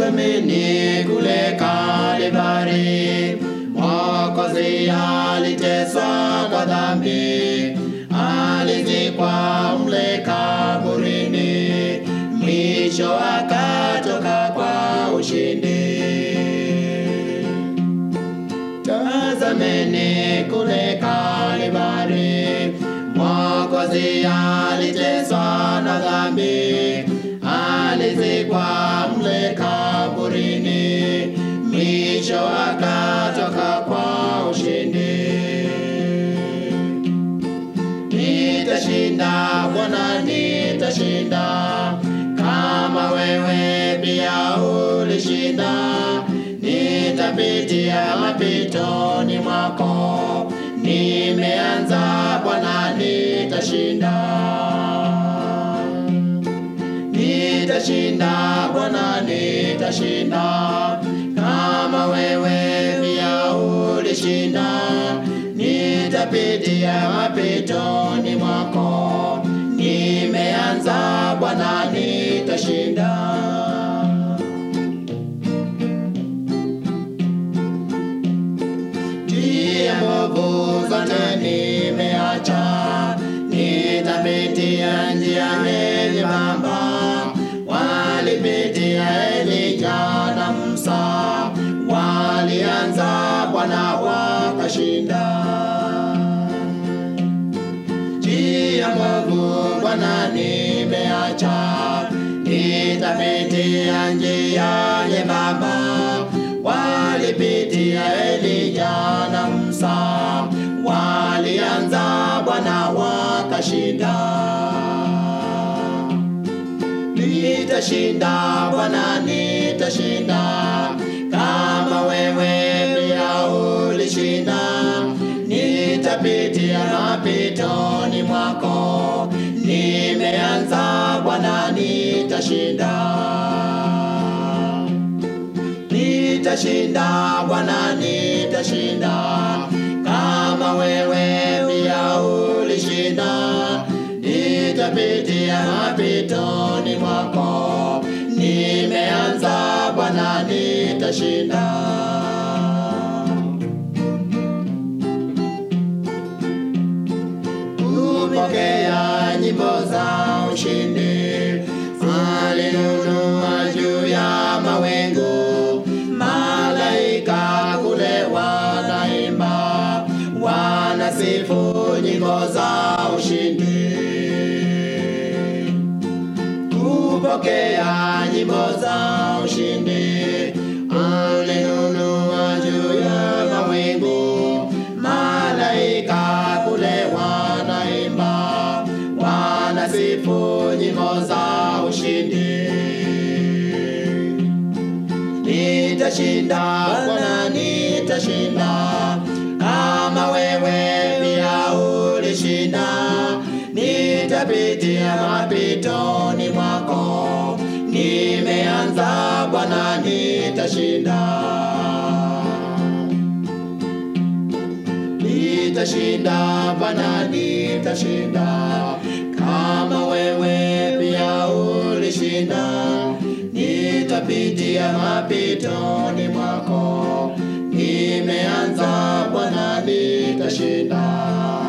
Tazameni kule Kalvari, Mwokozi aliteswa kwa dhambi, alizikwa mle kaburini, mwisho akatoka kwa ushindi. Tazameni kule Kalvari, Mwokozi aliteswa na dhambi, alizikwa mle kaburini, mwisho akatoka kwa ushindi. Nitashinda Bwana, nitashinda kama wewe pia ulishinda. Nitapitia mapitoni mwako, nimeanza Bwana, nitashinda. Nitashinda Bwana, nitashinda kama wewe pia ulishinda. Nitapitia mapitoni mwako, nimeanza Bwana, nitashinda. Njia mbovu zote nimeacha, nitapitia njia nyembamba. Walipitia Elija na Musa, walianza Bwana wakashinda. Njia mbovu Bwana nimeacha, nitapitia njia nyembamba. Walipitia Elija na Musa, walianza Bwana wakashinda. Nitashinda Bwana, nitashinda kama wewe pia ulishinda. Nitapitia mapitoni mwako, nimeanza Bwana, nitashinda. Nitashinda Bwana, nitashinda kama wewe pia ulishinda. Nitapitia mapitoni mwako, nimeanza Bwana, nitashinda. Kupokea nyimbo za ushindi, alinunua juu ya mawingu, malaika kule wanaimba, wanasifu nyimbo za ushindi. Kupokea nyimbo za ushindi, alinunua juu ya mawingu, malaika kule wanaimba, wanasifu nyimbo za ushindi. Nitashinda Bwana, nitashinda kama wewe pia ulishinda. Nitapitia mapitoni mwako, nimeanza Bwana, nitashinda. Nitashinda Bwana, nitashinda kama wewe pia ulishinda. Nitapitia mapitoni mwako, nimeanza Bwana, nitashinda.